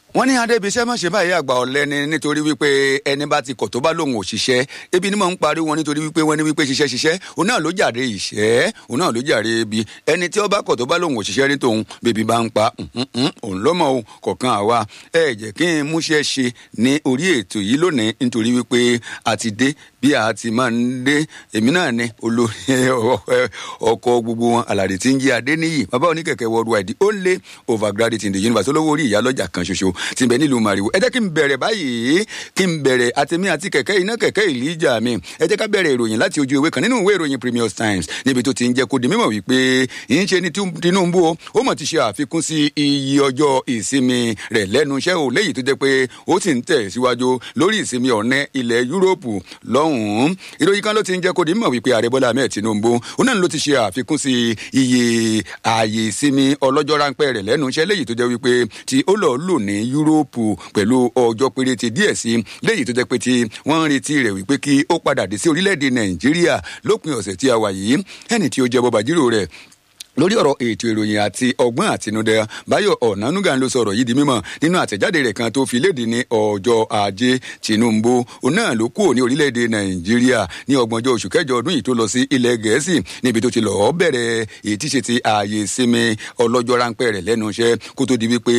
wọ́n ní adébíṣẹ́ má ṣe báyìí àgbà ọ̀lẹ ni nítorí wípé ẹni bá ti kọ̀ tó bá lòun ò ṣiṣẹ́ ebi ni mò ń parí wọn nítorí wípé wọ́n ní wípé ṣiṣẹ́ ṣiṣẹ́ òun náà ló jàre ìṣẹ́ òun náà ló jàre ebi ẹni tí ó bá kọ̀ tó bá lòun ò ṣiṣẹ́ ní tòun bèbí bá ń pa òun ló mọ̀ o kọ̀ọ̀kan àwa ẹ jẹ́ kí n múṣẹ́ ṣe ní orí ètò yìí lónìí nítorí wípé a ti dé bí a ti máa ń dé èmi náà ni olórí ọkọ gbogbo wọn alàdé tí ń jí adé níyì bàbá oníkẹ̀kẹ́ worldwide ó lé overgraduate in the universe olówó orí ìyálọ́jà kan ṣoṣo tí ń bẹ nílùú mariwo ẹ jẹ́ kí n bẹ̀rẹ̀ báyìí kí n bẹ̀rẹ̀ àtẹ̀mí àti kẹ̀kẹ́ iná kẹ̀kẹ́ ìlíjà mi ẹ jẹ́ ká bẹ̀rẹ̀ ìròyìn láti ojú ewé kan nínú ìwé ìròyìn Premium Times níbi tó ti ń jẹ́ kó di mímọ̀ wípé yìí ń ṣe ní Tinubu o ó mọ̀ ti ṣe àfikún sí iye ọjọ́ ìsinmi rẹ̀ lẹ́nu iṣẹ́ o léyìí tó jẹ́ pé ó sì ń tẹ̀ síwájú lórí ìsinmi ọ̀nẹ́ ilẹ̀ Yúróòpù lọ́hùn-ún ìròyìn kan ló ti ń jẹ́ kó di mímọ̀ wípé ààrẹ Bọ́lá Ahmed Tinubu ó náà ló ti ṣe àfikún sí iye ààyè ìsinmi ọlọ́jọ́ ráńpẹ́ rẹ̀ lẹ́nu iṣẹ́ léyìí tó jẹ́ wípé tí ó lọ́ọ́ lò ní Yúróòpù pẹ̀lú ọjọ́ péréte díẹ̀ sí léyìí tó jẹ́ pé tí wọ́n ń retí rẹ̀ wípé kí ó padà dé sí orílẹ̀-èdè Nàìjíríà lópin ọ̀sẹ̀ tí a wà yìí ẹni tí ó jẹ́ bọ́bá jírò rẹ̀ lórí ọ̀rọ̀ ètò ìròyìn àti ọgbọ́n àtinúdẹ báyọ̀ ọ̀nánúgà ló sọ̀rọ̀ yìí di mímọ̀ nínú àtẹ̀jáde rẹ̀ kan tó fi léde ní ọjọ́ ajé Tinubu òun náà ló kúrò ní orílẹ̀-èdè Nàìjíríà ní ọgbọ̀njọ́ oṣù kẹjọ ọdún yìí tó lọ sí ilẹ̀ Gẹ̀ẹ́sì níbi tó ti lọ́ọ́ bẹ̀rẹ̀ èyí tí ṣe ti ààyè ìsinmi ọlọ́jọ́ ráńpẹ́ rẹ̀ lẹ́nu iṣẹ́ kó tó di wípé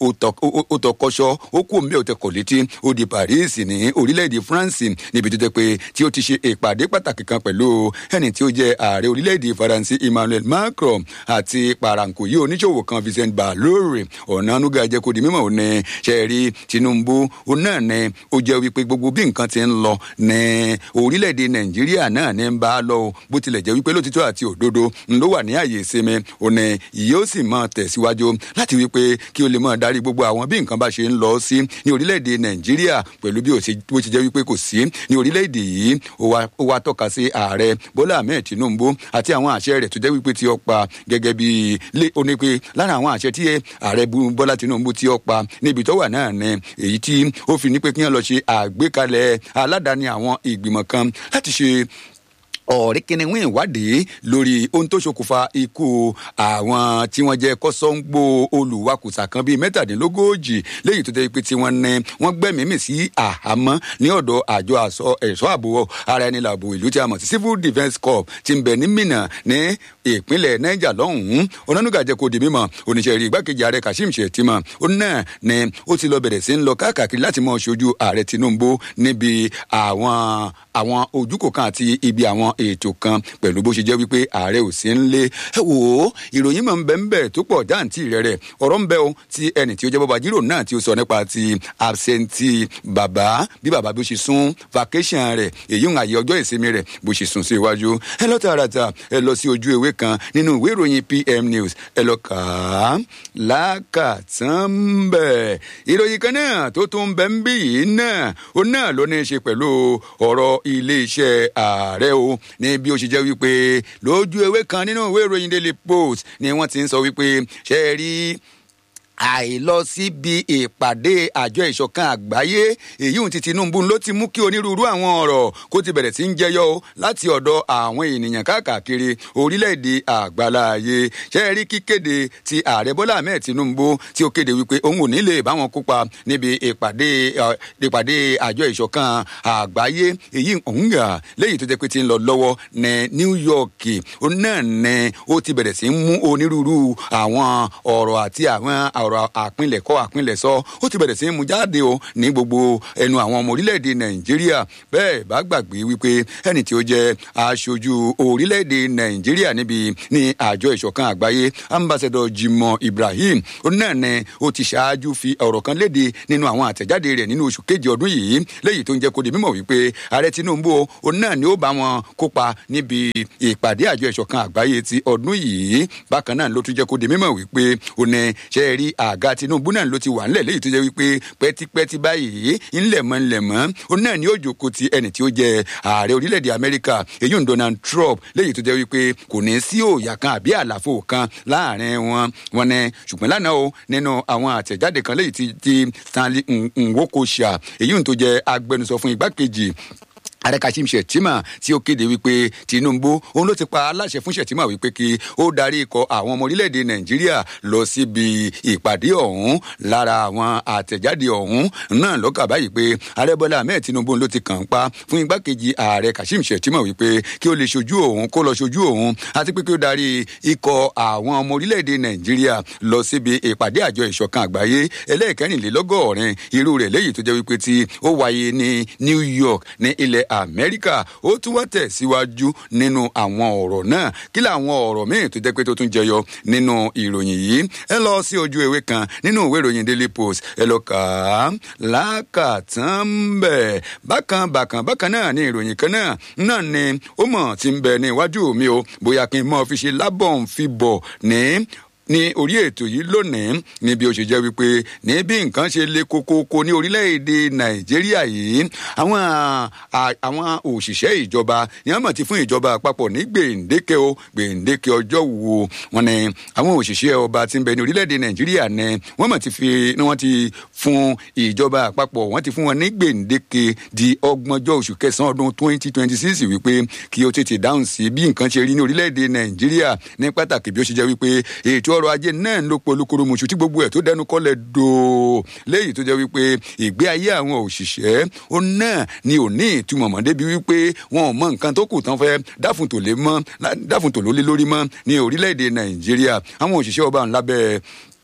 ó tọkọṣọ́ ó kú òun bí ó tẹkọ̀ létí ó di Paris ní orílẹ̀-èdè France níbi tó jẹ́ pé tí ó ti ṣe ìpàdé pàtàkì kan pẹ̀lú ẹni tí ó jẹ́ ààrẹ orílẹ̀-èdè Faransé Emmanuel Macron àti paranko yìí oníṣòwò kan Vincent Balore ọ̀nànúgà jẹ́ kó di mímọ̀ ò ní ṣẹ́ẹ̀rí Tinubu òun náà ní ó jẹ́ wípé gbogbo bí nǹkan ti ń lọ ní orílẹ̀-èdè Nàìjíríà náà ní ń bá a lọ bó tilẹ̀ jẹ́ wípé lótìtọ́ àti òdodo ló wà ní àyè ìsinmi ò ní yóò sì máa tẹ̀síwájú láti wípé kí o lè máa darí gbogbo àwọn bí nǹkan bá ṣe ń lọ sí ní orílẹ̀-èdè Nàìjíríà pẹ̀lú bí ó ti jẹ́ wípé kò sí ní orílẹ̀-èdè yìí ó wá tọ́ka sí ààrẹ Bọ́lá Ahmed Tinubu àti àwọn àṣẹ rẹ̀ tó jẹ́ wípé tí ó pa gẹ́gẹ́ bí lé ó ní pé lára àwọn àṣẹ tí ààrẹ Bọ́lá Tinubu tí ó pa níbi tó wà náà ni èyí tí ó fi ní pé kí wọ́n lọ ṣe àgbékalẹ̀ aládàáni àwọn ìgbìmọ̀ kan láti ṣe ọ̀rẹ́ kìnìún ìwádìí lórí ohun tó ṣokùnfà ikú àwọn tí wọ́n jẹ́ kọ́sọ́ńgbò olùwakùsà kan bíi mẹ́tàdínlógójì léyìí tó jẹ́ pé tí wọ́n ní wọ́n gbẹ́mìímì sí àhámọ́ ní ọ̀dọ̀ àjọ ẹ̀ṣọ́ ààbò ara ẹni làbò ìlú tí a mọ̀ sí civil defence corps ti ń bẹ ní Minna ní ìpínlẹ̀ Niger lọ́hùn-ún onánúgà jẹ́ kó di mímọ̀ oníṣẹ́ rí igbákejì ààrẹ Kashim Shettima ó náà ni ó ti lọ bẹ̀rẹ̀ sí ń lọ káàkiri láti mọ ṣojú ààrẹ Tinubu níbi àwọn àwọn ojúkò kan àti ibi àwọn ètò kan pẹ̀lú bó ṣe jẹ́ wípé ààrẹ ò sí ń lé ẹ wò ó ìròyìn mọ̀ ń bẹ ń bẹ tó pọ̀ jáǹtì rẹ̀ rẹ̀ ọ̀rọ̀ ń bẹ o ti ẹnì tí ó jẹ́ bọ́ba jírò náà tí ó sọ nípa ti absentee bàbá bí bàbá bó ṣe sún vacation rẹ̀ èyí ń àyè ọjọ́ ìsinmi rẹ̀ bó ṣe sún sí iwájú ẹ lọ tààràtà ẹ lọ sí ojú ewé kan nínú ìwé ìròyìn PM News ẹ lọ kà á lákàtàn bẹ̀ ìròyìn kan náà tó tún bẹ ń bí yìí náà ó náà ló ní í ṣe pẹ̀lú ọ̀rọ̀ ilé iṣẹ́ ààrẹ o ní bí ó ṣe jẹ́ wípé lójú ewé kan nínú ìwé ìròyìn Daily Post ni wọ́n ti ń sọ wípé ṣe é rí àìlọ síbi ìpàdé àjọ ìṣọ̀kan àgbáyé èyí ohun ti Tinubu ló ti mú kí onírúurú àwọn ọ̀rọ̀ kó ti bẹ̀rẹ̀ sí ń jẹyọ láti ọ̀dọ̀ àwọn ènìyàn káàkiri orílẹ̀-èdè àgbáláyé ṣe rí kíkéde ti ààrẹ Bọ́lá Ahmed Tinubu tí ó kéde wípé òun ò ní lè bá wọn kópa níbi ìpàdé ìpàdé àjọ ìṣọ̀kan àgbáyé èyí òun gà léyìí tó jẹ́ pé ti ń lọ lọ́wọ́ ní New York ó náà ní ó ti bẹ̀rẹ̀ sí ń mú onírúurú àwọn ọ̀rọ̀ àti àwọn ọ̀rọ̀ àpilẹ̀kọ àpilẹ̀sọ ó ti bẹ̀rẹ̀ sí í mú jáde o ní gbogbo ẹnu àwọn ọmọ orílẹ̀-èdè nàìjíríà bẹ́ẹ̀ bá gbàgbé wípé ẹni tí ó jẹ́ aṣojú orílẹ̀-èdè nàìjíríà níbi ní àjọ ìṣọ̀kan àgbáyé ambassador Jimoh Ibrahim ó náà ní ó ti ṣáájú fi ọ̀rọ̀ kan léde nínú àwọn àtẹ̀jáde rẹ̀ nínú oṣù kejì ọdún yìí léyìí tó ń jẹ́ kó di mímọ̀ wípé ààrẹ Tinubu ó náà ní ó bá wọn kópa níbi ìpàdé àjọ ìṣọ̀kan àgbáyé ti ọdún yìí bákan náà ló tún jẹ́ kó di mímọ̀ wípé ó ní ṣe é rí àga Tinubu náà ló ti wà ńlẹ̀ léyìí tó jẹ́ wípé pẹ́típẹ́tí báyìí ńlẹ̀mọ́ ńlẹ̀mọ́ ó náà ní ó jókòó ti ẹni tí ó jẹ́ ààrẹ orílẹ̀-èdè Amẹ́ríkà èyí ń Donald Trump léyìí tó jẹ́ wípé kò ní sí òòyà kan àbí àlàfo kan láàrin wọn wọn ní ṣùgbọ́n lánàá o nínú àwọn àtẹ̀jáde kan léyìí ti Stanley Nwokosha èyí ń tó jẹ́ agbẹnusọ fún igbákejì ààrẹ kashim shettima tí ó kéde wípé tinubu òun ló ti pa aláṣẹ fún shettima wípé kí ó darí ikọ̀ àwọn ọmọ orílẹ̀-èdè nàìjíríà lọ síbi ìpàdé ọ̀hún lára àwọn àtẹ̀jáde ọ̀hún náà lọ́kà báyìí pé ààrẹ bọ́lá ahmed tinubu ló ti kàn ń pa fún igbákejì ààrẹ kashim shettima wípé kí ó lè ṣojú òun kó lọ ṣojú òun àti pé kí ó darí ikọ̀ àwọn ọmọ orílẹ̀-èdè nàìjíríà lọ síbi ìpàdé àjọ ìṣọ̀kan àgbáyé ẹlẹ́ẹ̀kẹrìnlélọ́gọ́rin irú rẹ̀ léyìí tó jẹ́ wípé tí ó wáyé ní new york ní ilẹ̀ amẹ́ríkà ó tún wá tẹ̀síwájú nínú àwọn ọ̀rọ̀ náà kí làwọn ọ̀rọ̀ míì tó jẹ́ pé tó tún jẹyọ nínú ìròyìn yìí ẹ lọ sí ojú ewé kan nínú ìwé ìròyìn daily post ẹ lọ kà á lákàtàn bẹ̀ bákan bákan bákan náà ní ìròyìn kan náà náà ni ó mọ̀ tí ń bẹ ní iwájú mi o bóyá kí n mọ̀ fi ṣe lábọ̀ ń fi bọ̀ ní ní orí ètò yìí lónìí ní bí ó ṣe jẹ́ wípé ní bí nǹkan ṣe le kokoko ní orílẹ̀-èdè nàìjíríà yìí àwọn àwọn òṣìṣẹ́ ìjọba ni wọ́n mọ̀ ti fún ìjọba àpapọ̀ ní gbèǹdéke o gbèǹdéke ọjọ́ wo wọn ni àwọn òṣìṣẹ́ ọba tí ń bẹ ní orílẹ̀-èdè nàìjíríà ni wọ́n mọ̀ ti fi ni wọ́n ti fún ìjọba àpapọ̀ wọ́n ti fún wọn ní gbèǹdéke di ọgbọ̀njọ́ oṣù kẹsàn-án ọdún twenty twenty six wípé kí ó tètè dáhùn sí bí nǹkan ṣe rí ní orílẹ̀-èdè nàìjíríà ní pàtàkì bí ó ṣe jẹ́ wípé ètò ọrọ̀ ajé náà ló polúkúrú muṣu tí gbogbo ẹ̀ tó dẹnu kọ́lẹ̀ dòó léyìí tó jẹ́ wípé ìgbé ayé àwọn òṣìṣẹ́ ó náà ni ò ní ìtumọ̀ mọ́ débi wípé wọn ò mọ nǹkan tó kù tán fẹ́ dáfùntò lé mọ́ dáfùntò ló lé lórí mọ́ ní orílẹ̀-èdè nàìjíríà àwọn òṣìṣẹ́ ọba ńlá bẹ́ẹ̀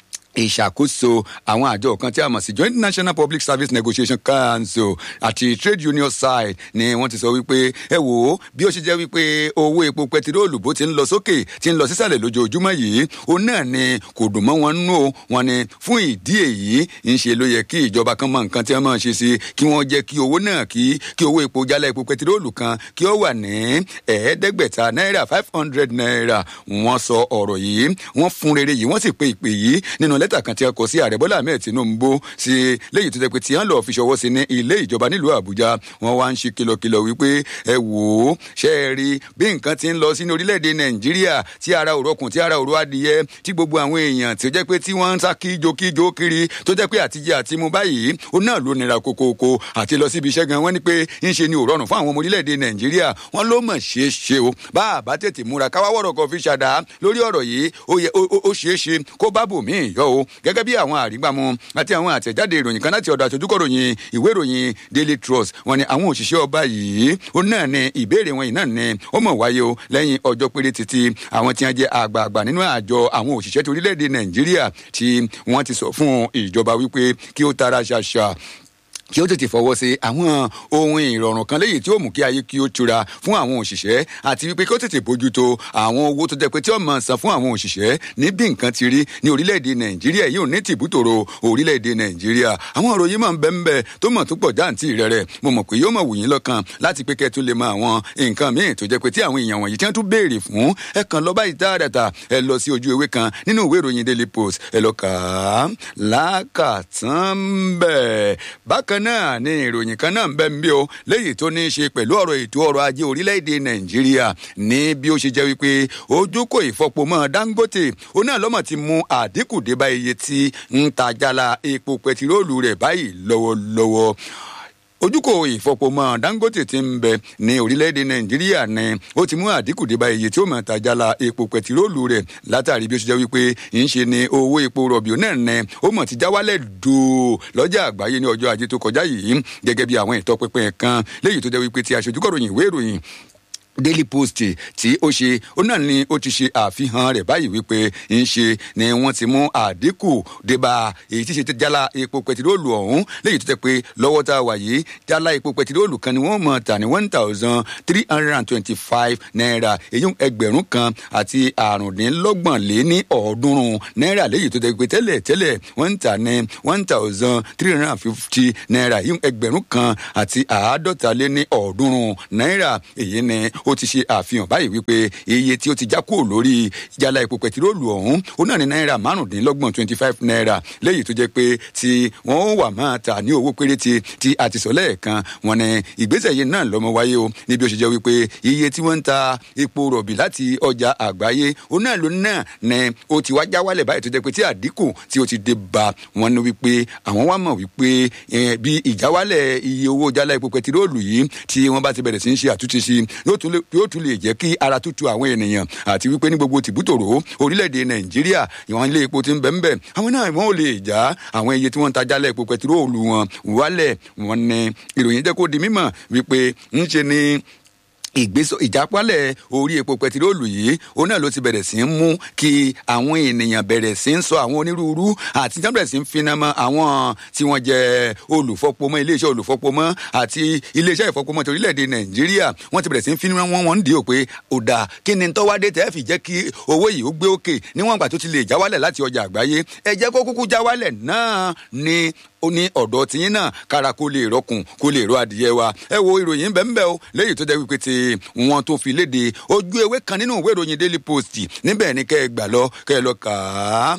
ìṣàkóso àwọn àjọ kan tí a mọ̀ sí joint national public service negotiation council àti trade union side ni wọ́n ti sọ wípé ẹ wò ó bí ó ṣe jẹ́ wípé owó epo pẹtiróòlù bó ti ń lọ sókè ti ń lọ sísàlẹ̀ lójoojúmọ́ yìí ó náà ni kò dùn mọ́ wọn nú o wọn ni fún ìdí èyí ń ṣe ló yẹ kí ìjọba kan mọ nǹkan tí wọ́n máa ṣe sí kí wọ́n jẹ́ kí owó náà kí kí owó epo jálá epo pẹtiróòlù kan kí ó wà ní ẹ̀ẹ́dẹ́gbẹ̀ta náírà five hundred naira wọ́n sọ ọ̀rọ̀ yìí wọ́n fún rere yìí wọ́n sì pe ìpè yìí nínú lẹ́tà kan tí a kọ sí ààrẹ bọ́lá ahmed tinubu sí léyìí tó jẹ́ pé tí wọ́n lọ́ọ́ fi ṣọwọ́ sí ní ilé ìjọba nílùú àbújá wọ́n wá ń ṣe kìlọ̀kìlọ̀ wípé ẹ wò ó ṣe é rí bí nǹkan ti ń lọ sí ní orílẹ̀-èdè nàìjíríà tí ara òrokùn tí ara òro adìyẹ tí gbogbo àwọn èèyàn tí ó jẹ́ pé tí wọ́n ń sá kíjokíjo kiri tó jẹ́ pé àtijọ́ àti mu báyìí ó náà ló nira kokoko àti lọ síbi iṣẹ́ gan wọ́n ní pé ń ṣe ni ò rọrùn fún àwọn ọmọ orílẹ̀-èdè nàìjíríà wọ́n ló mọ̀ ṣeé ṣe o bá a bá tètè múra káwáwọ̀rọ̀ kan fi ṣàdá lórí ọ̀rọ̀ yìí ó ṣeé ṣe kó bá bòmíì yọ o gẹ́gẹ́ bí àwọn àrígbàmú àti àwọn àtẹ̀jáde ìròyìn kan láti ọ̀dọ̀ àtòjúkọ̀ròyìn ìwé ìròyìn daily trust wọn ni àwọn òṣìṣẹ́ ọba yìí ó náà ní ìbéèrè wọn yìí náà ní ó mọ̀ wáyé o lẹ́yìn ọjọ́ péré títí àwọn tí wọ́n jẹ́ àgbààgbà nínú àjọ àwọn òṣìṣẹ́ ti orílẹ̀-èdè nàìjíríà tí wọ́n ti sọ fún ìjọba wípé kí ó tara ṣàṣà kí ó tètè fọwọ́ sí àwọn ohun ìrọ̀rùn kan léyìí tí ó mú kí ayé kí ó tura fún àwọn òṣìṣẹ́ àti wípé kí ó tètè bójútó àwọn owó tó jẹ́ pé tí ó máa san fún àwọn òṣìṣẹ́ ní bí nǹkan ti rí ní orílẹ̀-èdè nàìjíríà yìí ò ní tìbútòrò orílẹ̀-èdè nàìjíríà àwọn ọ̀rọ̀ yìí máa ń bẹ́ ń bẹ́ tó mọ̀ tó pọ̀ jáǹtì rẹ̀ rẹ̀ mo mọ̀ pé yóò mọ̀ wù yín lọ́kàn láti pé kẹ́ tún lè mọ àwọn nǹkan míì tó jẹ́ pé tí àwọn èèyàn wọ̀nyí tí wọ́n tún béèrè fún ẹ kàn lọ báyìí dáadáa ẹ lọ sí ojú ewé kan nínú ìwé ìròyìn daily post ẹ lọ kà á lákàtàn bẹ́ẹ̀ bákan náà ní ìròyìn kan náà ń bẹ́ ń bí o léyìí tó ní í ṣe pẹ̀lú ọ̀rọ̀ ètò ọrọ̀ ajé orílẹ̀-èdè nàìjíríà ní bí ó ṣe jẹ́ wípé ojúkò ìfọpomọ́ dangote ó náà lọ́mọ̀ ti mú àdínkù dé bá iye tí ń ta jálá epo pẹtiróòlù rẹ̀ báyìí lọ́wọ́lọ́wọ́ ojúkò ìfọpomọ dangote ti ń bẹ ní orílẹ̀-èdè nàìjíríà ni ó ti mú àdínkù dé bá iye tí ó mọ̀ tajàlá epo pẹtiróòlù rẹ̀ látàrí bí ó ṣe jẹ́ wípé ń ṣe ni owó epo rọ̀bì náà ni ó mọ̀ ti já wálẹ̀ dòó lọ́jà àgbáyé ní ọjọ́ ajé tó kọjá yìí gẹ́gẹ́ bí àwọn ìtọ́pinpin kan léyìí tó jẹ́ wípé ti aṣojúkọ̀ròyìn ìwé ìròyìn daily post tí ó ṣe ó náà ni ó ti ṣe àfihàn rẹ̀ báyìí wípé ń ṣe ni wọ́n ti mú àdínkù débà èyí tí ṣe jálá epo pẹtiróòlù ọ̀hún léyìí tó jẹ́ pé lọ́wọ́ tá a wà yìí jálá epo pẹtiróòlù kan ni wọ́n mọ̀ tà ní one thousand three hundred and twenty-five naira èyí ẹgbẹ̀rún kan àti àrùndínlọ́gbọ̀n lé ní ọ̀ọ́dúnrún náírà léyìí tó jẹ́ pé tẹ́lẹ̀ tẹ́lẹ̀ wọ́n ń tà ní one thousand three hundred and fifty naira èyí ẹgbẹ̀rún kan àti àádọ́ta lé ní ọ̀ọ́dúnrún náírà èyí ni ó ti ṣe àfihàn báyìí wípé iye tí ó ti já kúrò lórí ìjàlá epo pẹtiróòlù ọ̀hún ó náà ní náírà márùndínlọ́gbọ̀n twenty five naira léyìí tó jẹ́ pé tí wọ́n wà máa tà ní owó péréte tí a ti sọ lẹ́ẹ̀kan wọn ni ìgbésẹ̀ yìí náà lọ́mọ wáyé o níbi ó ṣe jẹ́ wípé iye tí wọ́n ń ta epo rọ̀bì láti ọjà àgbáyé ó náà ló náà ní ó ti wá já wálẹ̀ báyìí tó jẹ́ pé tí àdínkù tí ó ti dé bá wọn ní wípé àwọn wá mọ̀ wípé bí ìjáwálẹ̀ iye owó jálá epo pẹtiróòlù yìí tí wọ́n bá ti bẹ̀rẹ̀ sí ń ṣe àtúnṣe sí yóò tún lè jẹ́ kí ara tútù àwọn ènìyàn àti wípé ní gbogbo tìbútòrò orílẹ̀-èdè nàìjíríà ìwọ̀n ilé epo ti ń bẹ̀ ń bẹ̀ àwọn náà wọ́n ò lè já àwọn iye tí wọ́n ń ta jálá epo pẹtiróòlù wọn wálẹ̀ wọn ní ìròyìn jẹ́ kó di mímọ̀ wípé ń ṣe ni ìgbésọ ìjápálẹ̀ orí epo pẹtiróòlù yìí òun náà ló ti bẹ̀rẹ̀ sí í mú kí àwọn ènìyàn bẹ̀rẹ̀ sí í sọ àwọn onírúurú àti tí wọ́n bẹ̀rẹ̀ sí í finá mọ́ àwọn tí wọ́n jẹ́ olùfọpomọ́ iléeṣẹ́ olùfọpomọ́ àti iléeṣẹ́ ìfọpomọ́ ti orílẹ̀-èdè nàìjíríà wọ́n ti bẹ̀rẹ̀ sí í finá wọn wọ́n ń dì ó pé ó dáa kí ni tọ́wádé tẹ́ fi jẹ́ kí owó yìí ó gbé òkè níwọ̀n ìgbà tó ti lè jáwálẹ̀ láti ọjà àgbáyé ẹ jẹ́ kó kúkú jáwálẹ̀ náà ni ó ní ọ̀dọ̀ tiyín náà kára kó lè rọkùn kó lè rọ adìyẹ wa ẹ wo ìròyìn bẹ́ẹ̀ bẹ́ẹ̀ o léyìí tó jẹ́ wípé ti wọn tó fi léde ojú ewé kan nínú ìwé ìròyìn daily post níbẹ̀ ni kẹ́ ẹ gbà lọ kẹ́ ẹ lọ kà á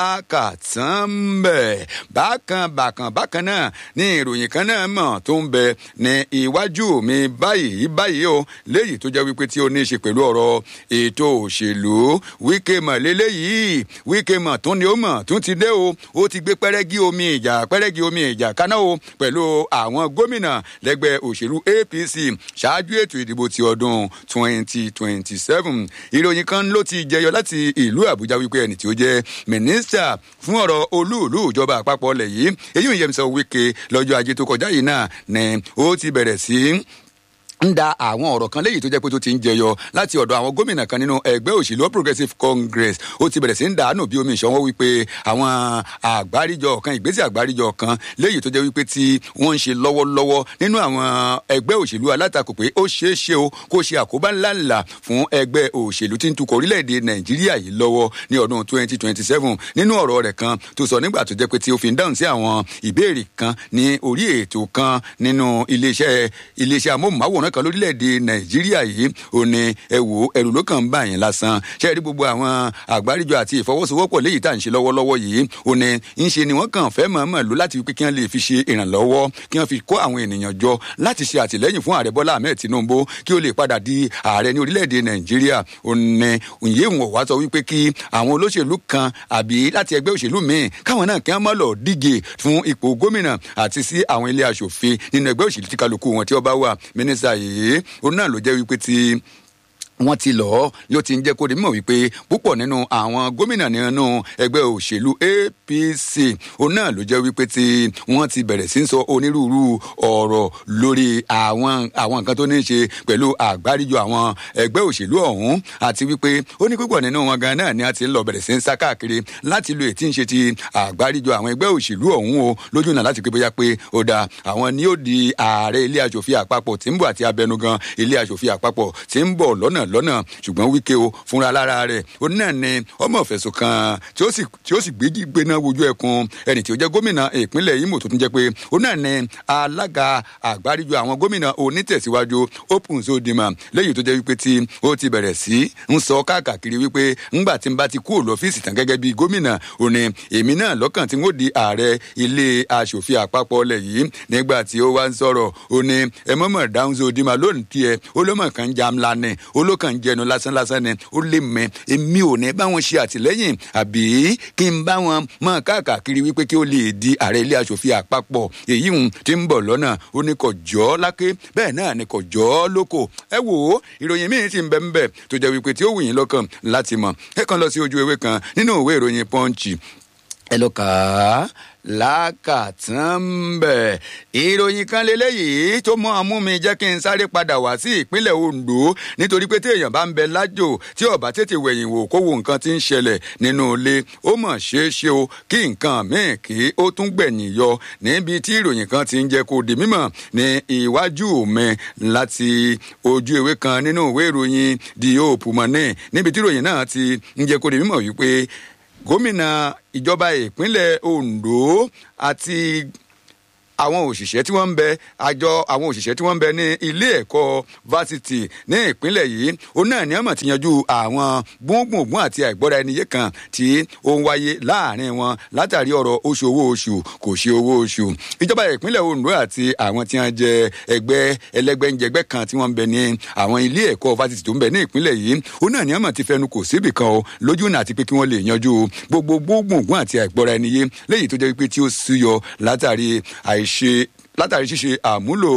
lákàtàn bẹ̀ bákan bákan bákan náà ní ìròyìn kan náà mọ̀ tó ń bẹ ní iwájú mi báyìí báyìí o léyìí tó jẹ́ wípé tí ó ní í ṣe pẹ̀lú ọ̀rọ̀ ètò òṣèlú wíkẹ́ mọ̀ lélẹ́yìí wíkẹ́ mọ̀ tó ní ó mọ̀ tó ti dé o ó ti gbé pẹ́rẹ́gí omi ìjà pẹ́rẹ́gí omi ìjà kaná o pẹ̀lú àwọn gómìnà lẹ́gbẹ́ òṣèlú apc ṣáájú ètò ìdìbò ti ọdún twenty twenty seven ìròyìn kan ló ti jẹyọ láti ìlú àbújá wípé ẹni tí ó jẹ́ mínísítà fún ọ̀rọ̀ olúùlú ìjọba àpapọ̀ ọ̀lẹ̀ yìí èyí ò yẹ mi sọ wíkẹ́ lọ́jọ́ ajé tó kọjá yìí náà ni ó ti bẹ̀rẹ̀ sí ń da àwọn ọ̀rọ̀ kan léyìí tó jẹ́ pé tó ti ń jẹyọ láti ọ̀dọ̀ àwọn gómìnà kan nínú ẹgbẹ́ òṣèlú progressive congress ó ti bẹ̀rẹ̀ sí ń dàánù bí omi ìṣanwó wípé àwọn àgbáríjọ kan ìgbésẹ̀ àgbáríjọ kan léyìí tó jẹ́ wípé tí wọ́n ń ṣe lọ́wọ́lọ́wọ́ nínú àwọn ẹgbẹ́ òṣèlú alátakò pé ó ṣeé ṣe o kó ṣe àkóbá ńláńlá fún ẹgbẹ́ òṣèlú tí ń tukọ̀ orílẹ̀-èdè nàìjíríà yìí lọ́wọ́ ní ọdún 2027 nínú ọ̀rọ̀ rẹ̀ kan tó sọ nígbà tó jẹ́ pé tí ó fi ń dáhùn sí àwọn ìbéèrè kan ní orí ètò kan nínú iléeṣẹ́ iléeṣẹ́ amóhùnmáwòrán kan lórílẹ̀‐èdè nàìjíríà yìí ò ní ẹ wò ẹrù ló kàn ń bà yín lásán ṣe rí gbogbo àwọn àgbáríjọ àti ìfọwọ́sowọ́pọ̀ léyìí tá à ń ṣe lọ́wọ́lọ́wọ́ yìí ò ní ń ṣe ni wọ́n kàn fẹ́ mọ̀ọ́mọ̀ lò láti pé kí wọ́n lè fi ṣe ìrànlọ́wọ́ kí wọ́n fi kó àwọn ènìyàn jọ láti ṣe àtìlẹ́yìn fún ààrẹ bọ́lá ahmed tinubu kí ó lè padà di ààrẹ ní orílẹ̀‐èdè nàìjíríà ò ní òye ìwọ̀n wá sọ wípé kí àwọn olóṣèlú kan àbí láti ẹgbẹ́ òṣèlú míì káwọn náà kí wọ́n má lọ díje fún ipò gómìnà àti sí àwọn ilé aṣòfin nínú ẹgbẹ́ òṣèlú tí kálukú wọn tí ó bá wà mínísítà yìí òun náà ló jẹ́ wípé tí wọ́n ti lọ yóò ti ń jẹ́ kó di mímọ̀ wípé púpọ̀ nínú àwọn gómìnà nínú ẹgbẹ́ òṣèlú apc òun náà ló jẹ́ wípé tí wọ́n ti bẹ̀rẹ̀ sí ń sọ onírúurú ọ̀rọ̀ lórí àwọn àwọn nǹkan tó ní í ṣe pẹ̀lú àgbáríjọ àwọn ẹgbẹ́ òṣèlú ọ̀hún àti wípé ó ní púpọ̀ nínú wọn gan náà ni a ti ń lọ bẹ̀rẹ̀ sí ń sá káàkiri láti lo ètí ń ṣe ti àgbáríjọ àwọn ẹgbẹ́ òṣèlú ọ̀hún o lójú náà láti pé bóyá pé ó dáa àwọn ni ó di ààrẹ ilé aṣòfin àpapọ̀ tí ń bọ̀ àti abẹnugan ilé aṣòfin àpapọ̀ tí ń bọ̀ lọ́nà lọ́nà ṣùgbọ́n wíkẹ́ o fúnra lára rẹ̀ ó náà ni ọmọ ìfẹ̀sùn kan tí ó sì tí ó sì gbéjì gbéná wojú ẹkùn ẹni tí ó jẹ́ gómìnà ìpínlẹ̀ Imo tó tún jẹ́ pé ó náà ni alága àgbáríjọ àwọn gómìnà onítẹ̀síwájú Open Uzodinma lẹ́yìn tó jẹ́ wípé tí ó ti bẹ̀rẹ̀ sí ń sọ káàkiri wípé ńgbà tí n bá ti kúrò lọ́fíìsì tán gẹ́gẹ́ bí gómìnà ó ní èmi náà lọ́kàn tí n ó di ààrẹ ilé aṣòfin àpapọ̀ ọlẹ̀ yìí nígbà tí ó wá ń sọ̀rọ̀ ó ní ẹ mọ̀mọ̀ dáhùn Uzodinma lónìí tiẹ̀ ó lọ́mọ̀ kan jam lánàá ó ló kàn jẹnu lásán lásán ni ó lè mẹ èmi ò ní bá wọn ṣe àtìlẹ́yìn àbí kí n bá wọn mọ káàkiri wípé kí ó lè di ààrẹ ilé aṣòfin àpapọ̀ èyí ń ti ń bọ̀ lọ́nà ó ní kò jọ́ láké bẹ́ẹ̀ náà ni kò jọ́ lóko ẹ wò ó ìròyìn míì ti ń bẹ ń bẹ tó jẹ́ wípé tí ó wù yín lọ́kàn láti mọ̀ ẹ kàn lọ sí ojú ewé kan nínú ìwé ìròyìn pọ́ǹchì ẹ lọ kà á lákàtúnbẹ̀. ìròyìn kan lélẹ́yìí tó mọ́ ọmú mi jẹ́ kí n sáré padà wá sí ìpínlẹ̀ Ondo nítorí pé téèyàn bá ń bẹ lájò tí ó bá tètè wẹ̀yìn wò kó wo nǹkan tí ń ṣẹlẹ̀ nínú ilé ó mọ̀ ṣeé ṣe o kí nǹkan míì kí ó tún gbẹ̀yìn yọ níbi tí ìròyìn kan ti ń jẹ́ kó di mímọ̀ ní iwájú mi láti ojú ewé kan nínú ìwé ìròyìn The Hope Money níbi tí ìròyìn náà ti ń jẹ́ kó di mímọ̀ wípé gómìnà ìjọba ìpínlẹ̀ Ondo àti àwọn òṣìṣẹ́ tí wọ́n ń bẹ àjọ àwọn òṣìṣẹ́ tí wọ́n ń bẹ ní ilé ẹ̀kọ́ fásitì ní ìpínlẹ̀ yìí ó náà ní ọmọ ti yanjú àwọn gbóngbòngbòn àti àìgbọ́ra ẹniyé kan tí ó ń wáyé láàrin wọn látàrí ọ̀rọ̀ oṣù owó oṣù kò ṣe owó oṣù ìjọba ìpínlẹ̀ Ondo àti àwọn tí wọ́n jẹ ẹgbẹ́ ẹlẹ́gbẹ́njẹgbẹ́ kan tí wọ́n ń bẹ ní àwọn ilé ẹ̀kọ́ fásitì tó ń bẹ ní ìpínlẹ̀ yìí ó náà ní ọmọ ti fẹnu kò síbì kan o lójú náà àti pé kí wọ́n lè yanjú gbogbo gbóngbòngbòn àti àìgbọ́ra ẹniyé léyìí tó jẹ́ pé tí ó súyọ látàrí àìṣe látàrí ṣíṣe àmúlò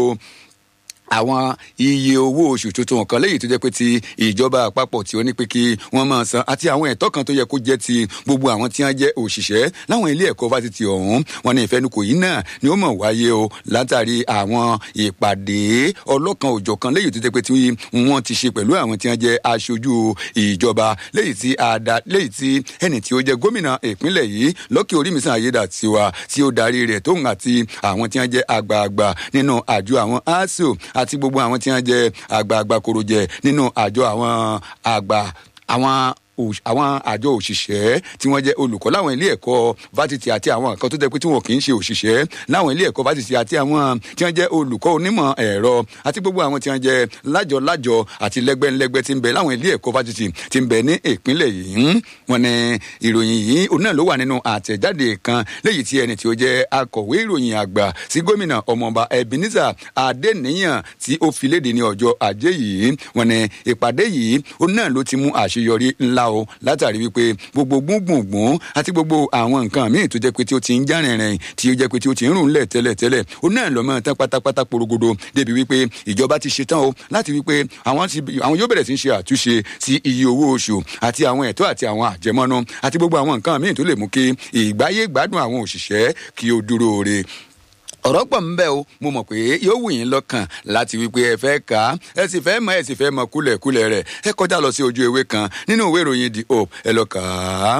àwọn iye owó oṣù tuntun kan léyìí tó jẹ́ pé ti ìjọba àpapọ̀ tí ó ní pé kí wọ́n máa san àti àwọn ẹ̀tọ́ kan tó yẹ kó jẹ́ ti gbogbo àwọn tí wọ́n jẹ́ òṣìṣẹ́ láwọn ilé ẹ̀kọ́ fásitì ọ̀hún wọn ní ìfẹnukò yìí náà ni ó mọ̀ wáyé o látàrí àwọn ìpàdé ọlọ́kan òjọ̀kan léyìí tó jẹ́ pé tí wọ́n ti ṣe pẹ̀lú àwọn tí wọ́n jẹ́ aṣojú ìjọba léyìí tí ada léyìí tí ẹni tí ó jẹ́ gómìnà ìpínlẹ̀ yìí Lucky Orímisàn Ayédàtiwa tí ó darí rẹ̀ tóun àti àwọn tí wọ́n jẹ́ àgbààgbà nínú àjọ àwọn ASUU àti gbogbo àwọn tí wọ́n jẹ́ àgbààgbà korojẹ nínú àjọ àwọn àgbà àwọn àwọn àjọ òṣìṣẹ́ tí wọ́n jẹ́ olùkọ́ láwọn ilé ẹ̀kọ́ fásitì àti àwọn nǹkan tó jẹ́ pé tí wọn kì í ṣe òṣìṣẹ́ láwọn ilé ẹ̀kọ́ fásitì àti àwọn tí wọ́n jẹ́ olùkọ́ onímọ̀ ẹ̀rọ àti gbogbo àwọn tí wọ́n jẹ́ lájọ-lájọ àti lẹ́gbẹ́nlẹ́gbẹ́ tí ń bẹ láwọn ilé ẹ̀kọ́ fásitì tí ń bẹ ní ìpínlẹ̀ yìí wọ́n ní ìròyìn yìí òun náà ló wà nínú àtẹ̀jáde kan léyìí tí ẹni tí ó jẹ́ akọ̀wé ìròyìn àgbà sí gómìnà ọmọọba Ebenezer Adéníyàn tí ó fi léde ní ọjọ́ ajé yìí wọ́n ní ìpàdé yìí òun náà ló ti mú àṣeyọrí ńlá o látàrí wípé gbogbo gbùngbùngbùn àti gbogbo àwọn nǹkan míì tó jẹ́ pé tí ó ti ń já rìnrìn tí ó jẹ́ pé tí ó ti ń rùn lẹ̀ tẹ́lẹ̀tẹ́lẹ̀ ó náà lọ mọ́ tán pátápátá porogodo débi wípé ìjọba ti ṣetán o láti wípé àwọn yóò bẹ̀rẹ̀ sí í ṣe àtúnṣe sí iye owó oṣù àti àwọn ẹ̀tọ́ àti àwọn àjẹmọ́nú àti gbogbo àwọn nǹkan míì tó lè mú kí ìgbáyé gbádùn àwọn òṣìṣẹ́ kí ó dúró re ọ̀rọ̀ pọ̀ ń bẹ o mo mọ̀ pé yóò wù yín lọ́kàn láti wípé ẹ fẹ́ kà á ẹ sì fẹ́ mọ̀ ẹ sì fẹ́ mọ̀ kúlẹ̀kúlẹ̀ rẹ̀ ẹ kọjá lọ sí ojú ewé kan nínú ìwé ìròyìn the hope ẹ lọ kà á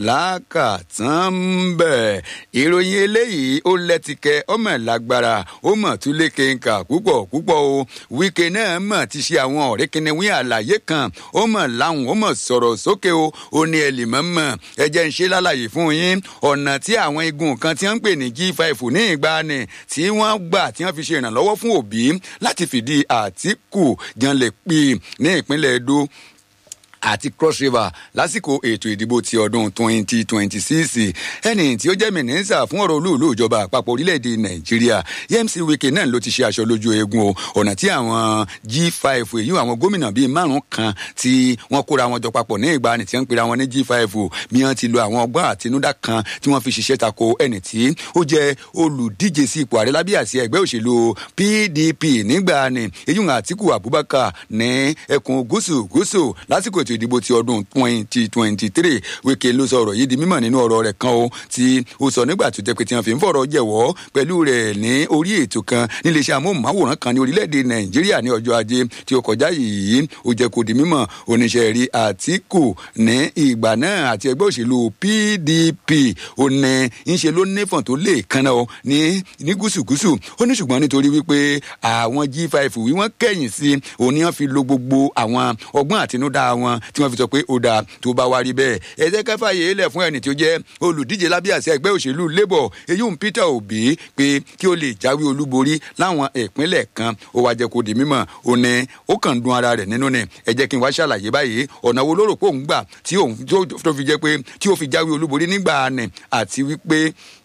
lákàtàn ń bẹ̀. ìròyìn eléyìí ó lẹ́tìkẹ́ ọmọ lágbára ó mọ̀ tún lé kéńkà púpọ̀ púpọ̀ o wíkẹ́ náà mọ̀ ti ṣe àwọn ọ̀rẹ́ kìnìún àlàyé kan ó mọ̀ láwọn ó mọ̀ sọ̀rọ̀ sókè o ó ní ẹlì mọ́mọ́ ẹ jẹ́ ń ṣe lálàyé fún yín ọ̀nà tí àwọn igun kan tí wọ́n ń pè ní G5 ní ìgbàanì tí wọ́n gbà tí wọ́n fi ṣe ìrànlọ́wọ́ fún òbí láti fìdí àtìkù janlẹ̀ pì ní ìpínlẹ̀ Edo àti cross river lásìkò ètò ìdìbò ti ọdún twenty twenty six ẹni tí ó jẹ́ mínísítà fún ọ̀rọ̀ olúùlú ìjọba àpapọ̀ orílẹ̀-èdè nàìjíríà yẹmsì wike náà ló ti ṣe aṣọ lójú eegun o ọ̀nà tí àwọn g five èyí àwọn gómìnà bíi márùn kan tí wọ́n kóra wọn jọ papọ̀ ní ìgbàanì tí wọ́n ń pera wọn ní g five bí wọ́n ti lo àwọn ọgbọ́n àtinúdá kan tí wọ́n fi ṣiṣẹ́ tako ẹni tí ó jẹ́ olùdíje sí ipò ààrẹ lábẹ́ àsíá ẹgbẹ́ òṣèlú pdp nígbàanì èyí àtìkù abubakar ní ẹkùn gúúsù gúúsù lásìkò ètò ìdìbò ti ọdún twenty twenty three wike ló sọ ọ̀rọ̀ yìí di mímọ̀ nínú ọ̀rọ̀ rẹ̀ kan o tí ó sọ nígbà tó jẹ́ pé tí wọ́n fi ń fọ̀rọ̀ jẹ̀wọ́ pẹ̀lú rẹ̀ ní orí ètò kan níléeṣẹ́ amóhùnmáwòrán kan ní orílẹ̀-èdè nàìjíríà ní ọjọ́ ajé tí ó kọjá yìí ó jẹ́ kó di mímọ̀ oníṣẹ́ rí àtìkù ní ìgbà náà àti ẹgbẹ́ òṣèlú pdp ó ní ń ṣe ló nífọ̀n tó lè kanna o ní ní gúúsù-gúúsù ó ní ṣùgbọ́n nítorí wípé àwọn g five wí wọ́n kẹ̀yìn sí òní wọ́n fi lo gbogbo àwọn ọgbọ́n àtinúdá wọn tí wọ́n fi sọ pé ó dáa tó bá wá rí bẹ́ẹ̀ ẹ jẹ́ ká fààyè lẹ̀ fún ẹni tí ó jẹ́ olùdíje lábẹ́ àṣẹ ẹgbẹ́ òṣèlú labour èyí ń peter obi pé kí ó lè jáwé olúborí láwọn ìpínlẹ̀ kan ó wá jẹ́ kó di mímọ̀ ó ní ó kàn ń dun ara rẹ̀ nínú ni ẹ jẹ́ kí n wá ṣàlàyé báyìí ọ̀nà wo ló rò pé òun gbà tí òun tó fi jẹ́ pé tí ó fi jáwé olúborí nígbà ni àti wípé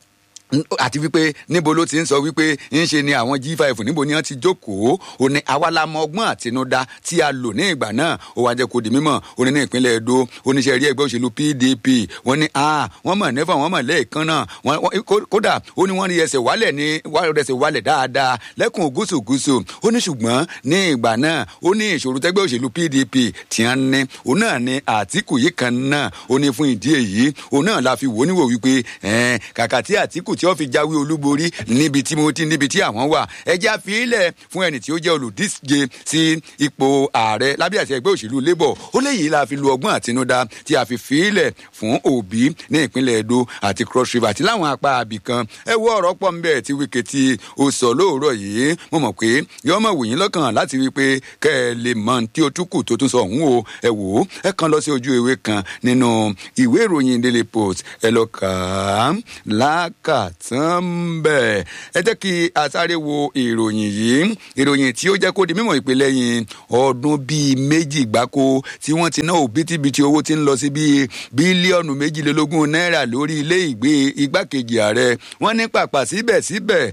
àti wípé níbo ló ti ń sọ wípé ń ṣe ni àwọn g5 níbo ni wọn ti jókòó ó ní àwa la mọ ọgbọ́n àtinúdá tí a lò ní ìgbà náà ó wá jẹ́ kó di mímọ̀ ó ní ní ìpínlẹ̀ Edo oníṣẹ́ rí ẹgbẹ́ òṣèlú PDP wọ́n ní a wọ́n mọ̀ nẹ́fà wọ́n mọ̀ lẹ́ẹ̀kan náà kódà ó ní wọ́n rí ẹsẹ̀ wálẹ̀ ní ẹsẹ̀ wálẹ̀ dáadáa lẹ́kùn gúúsù-gúúsù ó ní ṣùgbọ́n ní ìgbà náà ó ní ìṣòro tẹ́gbẹ́ òṣèlú PDP tí wọ́n ní ó náà ní Àtíkù yìí kan náà ó ní fún ìdí èyí ó náà la fi wò níwò wípé kàkà tí Àtíkù tí ó fi jáwé olúborí níbi tí mo ti níbi tí àwọn wà ẹjẹ́ àfihìlẹ̀ fún ẹni tí ó jẹ́ olùdíje sí ipò ààrẹ lábẹ́ àti ẹgbẹ́ òṣèlú labour ó léyìí la fi lu ọgbọ́n àtinúdá tí a fi fihìlẹ̀ fún òbí ní ìpínlẹ̀ edo àti cross river àti láwọn apá abì kan ẹ wo ọ̀rọ̀ pọ̀ nbẹ̀ tí wíkẹ́ tí ó sọ lóòrọ̀ yìí mo mọ̀ pé yọ́ọ́ mọ̀ wòyìn lọ́kàn láti wí pé kẹ́ ẹ lè mọ tí ó túkù tó tún sọ ọ̀hún o ẹ wò ó ẹ kàn lọ sí ojú ewé kan nínú ìwé ìròyìn daily post ẹ lọ kà á láàkà tán bẹ́ẹ̀ ẹ jẹ́ kí a sáré wo ìròyìn yìí ìròyìn tí ó jẹ́ kó di mímọ̀ ìpè lẹ́yìn ọdún bíi méjì gbáko tí wọ́n ti ná òbítíbitì owó tí ń lọ sí bíi bílíọ̀nù méjìlélógún náírà lórí ilé ìgbé igbákejì ààrẹ wọ́n ní pàpà síbẹ̀síbẹ̀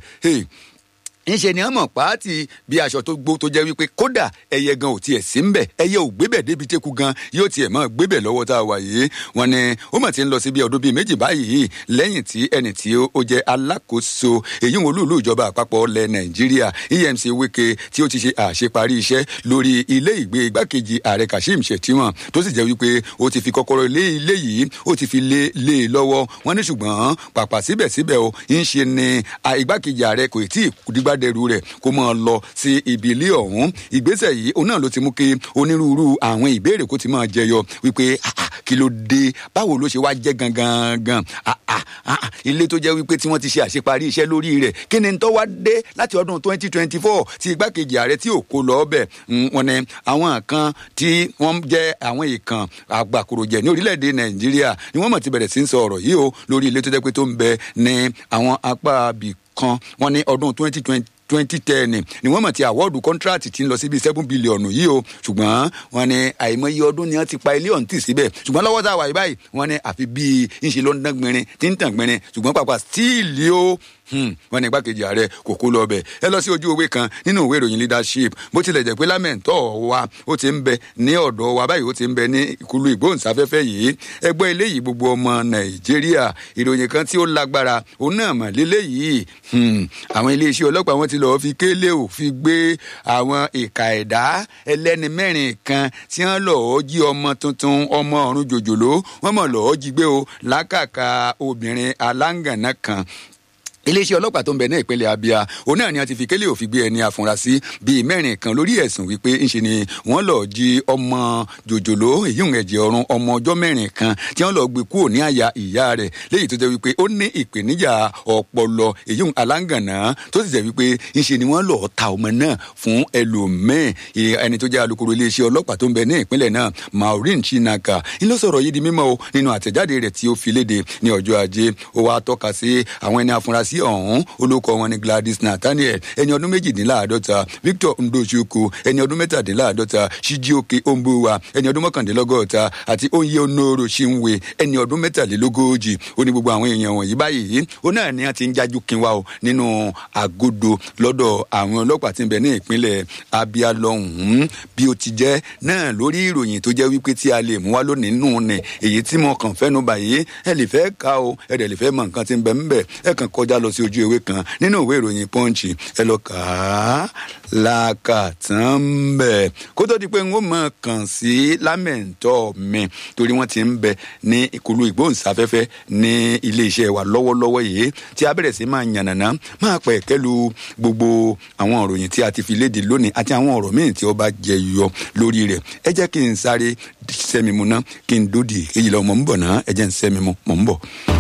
ńṣe ni wọn mọ pààtì bí aṣọ tó gbó tó jẹ wípé kódà ẹyẹ gan ò tiẹ̀ sí ń bẹ̀ ẹyẹ ò gbébẹ̀ débi tẹ́kù gan yóò tiẹ̀ mọ́ gbébẹ̀ lọ́wọ́ tá a wà yìí wọn ni ó mọ̀ tí ń lọ sí bí ọdún bíi méjì báyìí lẹ́yìn tí ẹni tí ó jẹ́ alákòóso èyí wọn olúùlú ìjọba àpapọ̀ ilẹ̀ nàìjíríà EMC Wike tí ó ti ṣe àṣeparí iṣẹ́ lórí ilé ìgbé igbákejì ààrẹ Kashim Shettima tó sì jẹ́ wípé ó ti fi kọ́kọ́rọ́ ilé ilé yìí ó ti fi lé lé e lọ́wọ́ wọn ní ṣùgbọ́n pàpà síbẹ̀síbẹ̀ o ń ṣe ni igbákejì ààrẹ kò tí ì dìgbà dẹrù rẹ̀ kó máa lọ sí ibi ilé ọ̀hún ìgbésẹ̀ yìí òun náà ló ti mú kí onírúurú àwọn ìbéèrè kó ti máa jẹyọ wípé kí ló dé báwo ló ṣe wá jẹ́ gangan gan ilé tó jẹ́ wípé tí wọ́n ti ṣe àṣeparí iṣẹ́ lórí rẹ̀ kí ni tó wá dé láti ọdún twenty twenty four tí igbákejì ààrẹ tí ò kó lọ ọbẹ̀ wọn ni àwọn kan tí wọ́n jẹ́ àwọn ìkàn àgbàkùròjẹ̀ ní orílẹ̀-èdè nàìjíríà ni wọ́n mọ̀ ti bẹ̀rẹ̀ sí ń sọ ọ̀rọ̀ yìí o lórí ilé tó jẹ́ pé tó ń bẹ ní àwọn apá abì kan wọn ní ọdún twenty twenty twenty ten ni wọ́n mọ̀ ti àwọ́ọ̀dù kọ́ńtíráàtì tí ń lọ sí bíi seven bílíọ̀nù yìí o ṣùgbọ́n wọ́n ní àìmọye ọdún ni wọ́n ti pa ilé ọ̀hún tì síbẹ̀ ṣùgbọ́n lọ́wọ́ tá a wà yìí báyìí wọ́n ní àfi bíi ńṣe ló ń dán gbinrin tí ń tàn gbinrin ṣùgbọ́n pàpà stíìlì o wọ́n ní igbákejì ààrẹ kò kó lọ bẹ̀ ẹ lọ sí ojú ewé kan nínú ìwé ìròyìn leadership bó tilẹ̀ jẹ́ pé lámẹ̀ntọ́ wa ó ti ń bẹ ní ọ̀dọ̀ wa báyìí ó ti ń bẹ ní ìkúlù ìgbóhùnsáfẹ́fẹ́ yìí ẹgbẹ́ eléyìí gbogbo ọmọ nàìjíríà ìròyìn kan tí ó lágbára òun náà mà léléyìí àwọn iléeṣẹ́ ọlọ́pàá wọn ti lọ́ọ́ fi kélé ò fi gbé àwọn ìka ẹ̀dá ẹlẹ́ni mẹ́rin kan tí wọ́n lọ́ọ́ jí ọmọ tuntun ọmọ ọ̀run jòjòló wọ́n mọ̀ lọ́ọ́ jí gbé o lákàkà obìnrin aláǹgànná kan iléeṣẹ́ ọlọ́pàá tó ń bẹ ní ìpínlẹ̀ Abia òun náà ni a ti fi kélé òfin gbé ẹni afurasí bíi mẹ́rin kan lórí ẹ̀sùn wípé ńṣe ni wọ́n lọ jí ọmọ jòjòló èyí ń ẹ̀jẹ̀ ọ̀run ọmọ ọjọ́ mẹ́rin kan tí wọ́n lọ gbé kúrò ní àyà ìyá rẹ̀ léyìí tó jẹ́ wípé ó ní ìpèníjà ọpọlọ èyí ń aláǹgànná tó sì jẹ́ wípé ńṣe ni wọ́n lọ ta ọmọ náà fún ẹlòmíín ẹni tó jẹ́ alukoro iléeṣẹ́ ọlọ́pàá tó ń bẹ ní ìpínlẹ̀ náà Maureen Chinaka ń lọ sọ̀rọ̀ yìí di mímọ́ o nínú àtẹ̀jáde rẹ̀ tí ó fi léde ní ọjọ́ ajé ó wá tọ́ka sí àwọn ẹni afurasí sí ọ̀hún olóko wọn ni Gladys Nathaniel ẹni ọdún méjìdínláàádọ́ta Victor Ndochukwu ẹni ọdún mẹ́tàdínláàádọ́ta Chijioke Ombuwa ẹni ọdún mọ́kàndínlọ́gọ́ta àti Onye Onoro Chinwe ẹni ọdún mẹ́tàlélógójì ó ní gbogbo àwọn èèyàn wọ̀nyí báyìí ó náà ni wọ́n ti ń jájú kínwá o nínú àgọ́dọ̀ lọ́dọ̀ àwọn ọlọ́pàá tí ń bẹ ní ìpínlẹ̀ Abia lọ́hùn-ún bí ó ti jẹ́ náà lórí ìròyìn tó jẹ́ wípé tí a lè mú wá lónìí nù ní èyí tí mo kàn fẹ́nu báyìí ẹ lè fẹ́ ka o ẹ dẹ̀ lè fẹ́ mọ nǹkan tí ń bẹ ń bẹ ẹ kàn kọjá lọ sí ojú ewé kan nínú ìwé ìròyìn pọ́ǹchì ẹ lọ kà á lákàtàn bẹ̀ kó tó di pé n ó mọ̀ kàn sí lámẹ̀ntọ́ mi torí wọ́n ti ń bẹ ní ìkúlù ìgbóhùnsáfẹ́fẹ́ ní iléeṣẹ́ wa lọ́wọ́lọ́wọ́ yìí tí a bẹ̀rẹ̀ sí máa yànnàná máa pẹ̀ kẹ́lu gbogbo àwọn ìròyìn tí a ti fi léde lónìí àti àwọn ọ̀rọ̀ míì tí ó bá jẹ yọ lórí rẹ̀ ẹ jẹ́ kí n sáré sẹ́mi mu ná kí n dódì èyí lọ mọ̀ ń bọ̀ ná ẹ jẹ́ n sẹ́mi mu mọ̀ ń bọ̀.